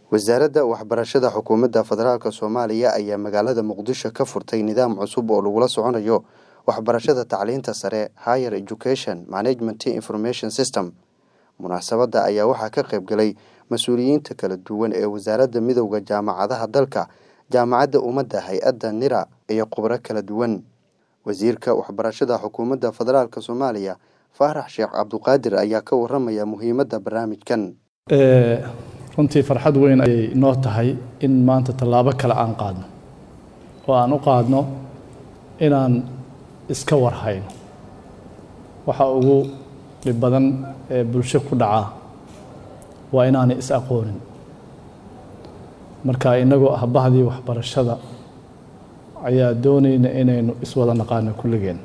wasaaradda waxbarashada xukuumadda federaalk soomaaliya ayaa magaalada muqdisho ka furtay nidaam cusub oo lagula soconayo waxbarashada tacliinta sare higher education management information system munaasabadda ayaa waxaa ka qayb galay mas-uuliyiinta kala duwan ee wasaaradda midowda jaamacadaha dalka jaamacadda ummadda hay-adda nira iyo khubro kala duwan wasiirka waxbarashada xukuumadda federaalk soomaaliya faarax sheekh cabduqaadir ayaa ka waramaya muhiimadda barnaamijkan runtii farxad weyn ayay noo tahay in maanta tallaabo kale aan qaadno oo aan u qaadno inaan iska warhayno waxa ugu dhib badan ee bulsho ku dhacaa waa inaanay is aqoonin marka innagoo ah bahdii waxbarashada ayaa doonayna inaynu iswada naqaano kulligeen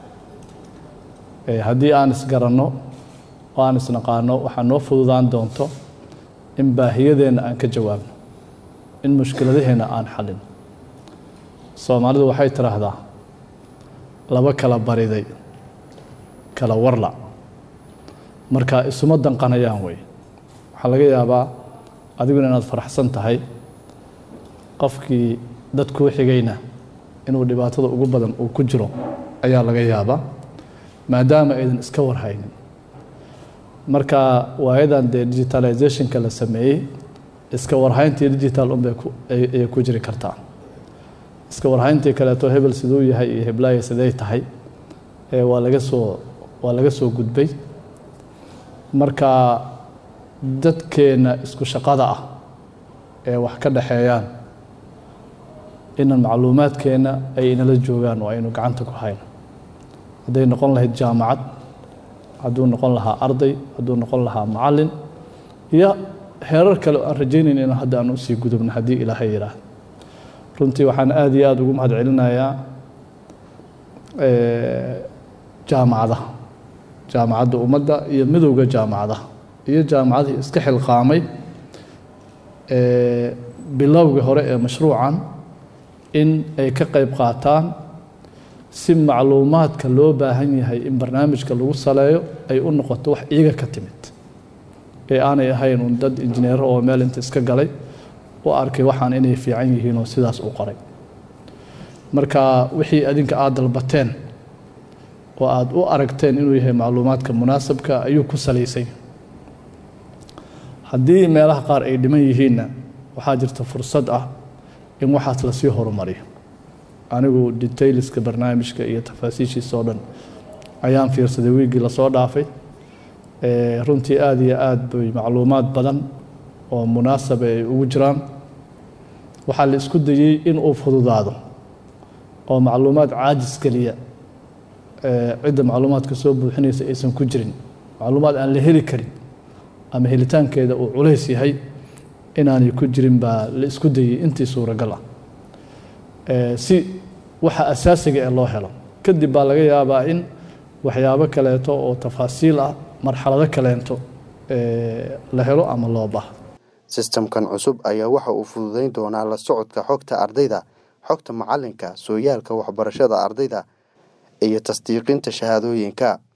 haddii aan isgaranno oo aan isnaqaano waxaa noo fududaan doonto in baahiyadeenna aan ka jawaabno in mushkiladaheenna aan xallin soomaalidu waxay tidhaahdaa laba kala bariday kala warla marka isuma danqanayaan wey waxaa laga yaabaa adiguna inaad faraxsan tahay qofkii dad kuu xigayna inuu dhibaatada ugu badan uu ku jiro ayaa laga yaabaa maadaama aydan iska warhaynin marka waayadan dee digitalizationka la sameeyey iska warhayntii digital unbay ayay ku jiri kartaa iska warhayntii kaleeto hebel siduu yahay iyo heblaaya siday tahay waa laga soo waa laga soo gudbay marka dadkeenna isku shaqada ah ee wax ka dhexeeyaan inan macluumaadkeenna ay inala joogaan oo aynu gacanta ku hayno hadday noqon lahayd jaamacad hadduu noqon lahaa arday hadduu noqon lahaa macallin iyo heerar kale oo aan rajaynayn in hadda aan usii gudubno haddii ilaahay yidhaah runtii waxaan aada iyo aada ugu mahad celinayaa jaamacadaha jaamacadda ummadda iyo midowda jaamacadaha iyo jaamacadihii iska xilqaamay bilowgii hore ee mashruucan in ay ka qayb qaataan si macluumaadka loo baahan yahay in barnaamijka lagu saleeyo ay u noqoto wax iyaga ka timid ee aanay ahayn un dad injineero oo meel inta iska galay u arkay waxaan inay fiican yihiin oo sidaas u qoray marka wixii adinka aada dalbateen oo aada u aragteen inuu yahay macluumaadka munaasabka ayuu ku salaysay haddii meelaha qaar ay dhiman yihiinna waxaa jirta fursad ah in waxaas lasii horumariyo anigu detailska barnaamijka iyo tafaasiishiisa oo dhan ayaan fiirsaday wiiggii lasoo dhaafay runtii aada iyo aada bay macluumaad badan oo munaasaba ay ugu jiraan waxaa la isku dayey in uu fududaado oo macluumaad caajis geliya cidda macluumaadka soo buuxinaysa aysan ku jirin macluumaad aan la heli karin ama helitaankeeda uu culays yahay inaanay ku jirin baa la isku dayey intii suuragal ah si waxa asaasiga ee loo helo kadib baa laga yaabaa in waxyaabo kaleeto oo tafaasiil ah marxalado kaleento la helo ama loo baahdo sistamkan cusub ayaa waxa uu fududeyn doonaa la socodka xogta ardayda xogta macalinka sooyaalka waxbarashada ardayda iyo tasdiiqinta shahaadooyinka